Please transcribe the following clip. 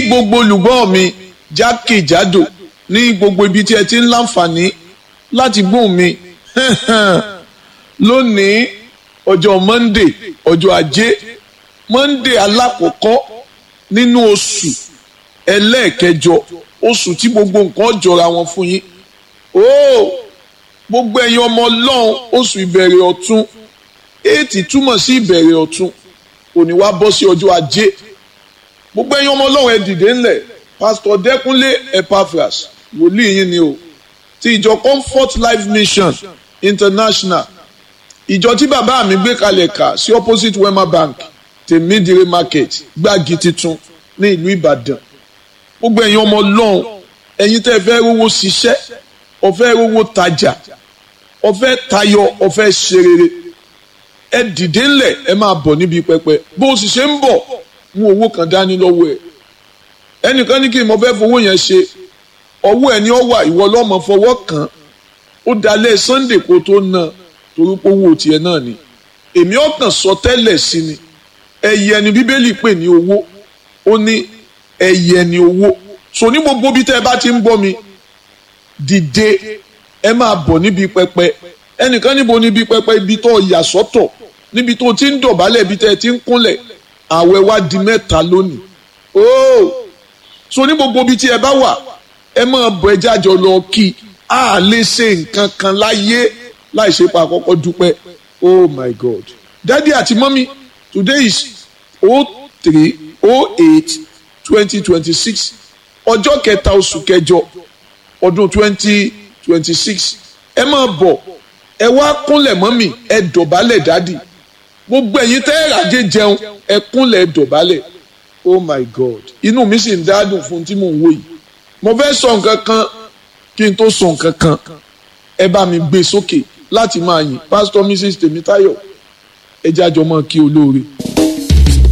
gbogbo olùgbọ́ mi jákèjádò ní gbogbo ibi tí ẹ ti ń láǹfààní láti gbóhùn mi lónìí ọjọ́ monday ọjọ́ ajé monday alákọ̀ọ́kọ́ nínú oṣù ẹlẹ́ẹ̀kẹjọ oṣù tí gbogbo nǹkan jọra wọn fún yín ooo gbogbo ẹ̀yin ọmọ ọlọ́run oṣù ìbẹ̀rẹ̀ ọ̀tun éètì túmọ̀ sí ìbẹ̀rẹ̀ ọ̀tun òní wá bọ́ sí ọjọ́ ajé gbogbo ẹ̀yin ọmọ ọlọ́run ẹ dìde ńlẹ̀ pásítọ̀ dẹ́kunlé epaphras wòlíì yín ni o ti ìjọ comfort life mission international ìjọ tí bàbá mi gbé kalẹ̀ kà sí opposite wema bank tèmídìrí market gbági titun ní ìlú ìbàdàn gbogbo ẹ̀yin ọmọ ọlọ́run ẹ̀yin tẹ́ fẹ́ rówó ṣiṣẹ́ ọ̀fẹ́ rówó tajà ọ̀fẹ́ tayọ ọ̀fẹ́ ṣerere ẹ dìde ńlẹ̀ ẹ máa bọ̀ níbi pẹpẹ bó o sì ṣe ń bọ̀ mú owó kan dání lọ́wọ́ ẹ̀ ẹnìkan ní kí n mọ fẹ́ fowó yẹn ṣe ọwọ́ ẹ̀ ní ọ wà ìwọ lọ́mọ fọwọ́ kàn ó dalẹ̀ sunday kó tó ná torí pé owó tiẹ̀ náà ni èmi ọkàn sọ tẹ́lẹ̀ sí ni ẹyẹ ni bíbélì pè ní owó ó ní ẹyẹ ni owó so ní gbogbo bí tẹ́ ẹ bá ti ń bọ́ mi dìde ẹ máa bọ̀ níbi pẹpẹ ẹnìkan níbo níbi pẹpẹ ibi tó yà sọ́tọ̀ níbi tó ti ń dọ̀bálẹ̀ ibi tẹ́ ẹ ti ń kúnlẹ̀ àwẹ̀ wá di mẹ́ta lónìí ooo so ní gbogbo bí tí ẹ bá wà ẹ máa bọ̀ ẹ jájọ lọ kí a lè ṣe nǹkan kan láyé láì ṣe pa àkọ́kọ́ dúpẹ́ oh my god daddy àti mọ́mí today is oh three oh eight twenty twenty six ọjọ́ kẹta oṣù kẹjọ ọdún twenty twenty six ẹ máa bọ̀ ẹ wá kúnlẹ̀ mọ́mí ẹ dọ̀bálẹ̀ dádì gbogbo ẹ̀yin tẹ́ ẹ ràjẹ́ jẹun ẹ kúnlẹ̀ ẹ dọ̀bálẹ̀ oh my god inú mi sì ń dádùn fún tí mò ń wò yìí mo fẹ́ sọ nǹkan kan kí n tó sọ nǹkan kan ẹ bá mi gbé sókè láti máa yìn pásítọ̀ mrs tèmítáyọ̀ ẹ jájọ mọ́ kí olóore.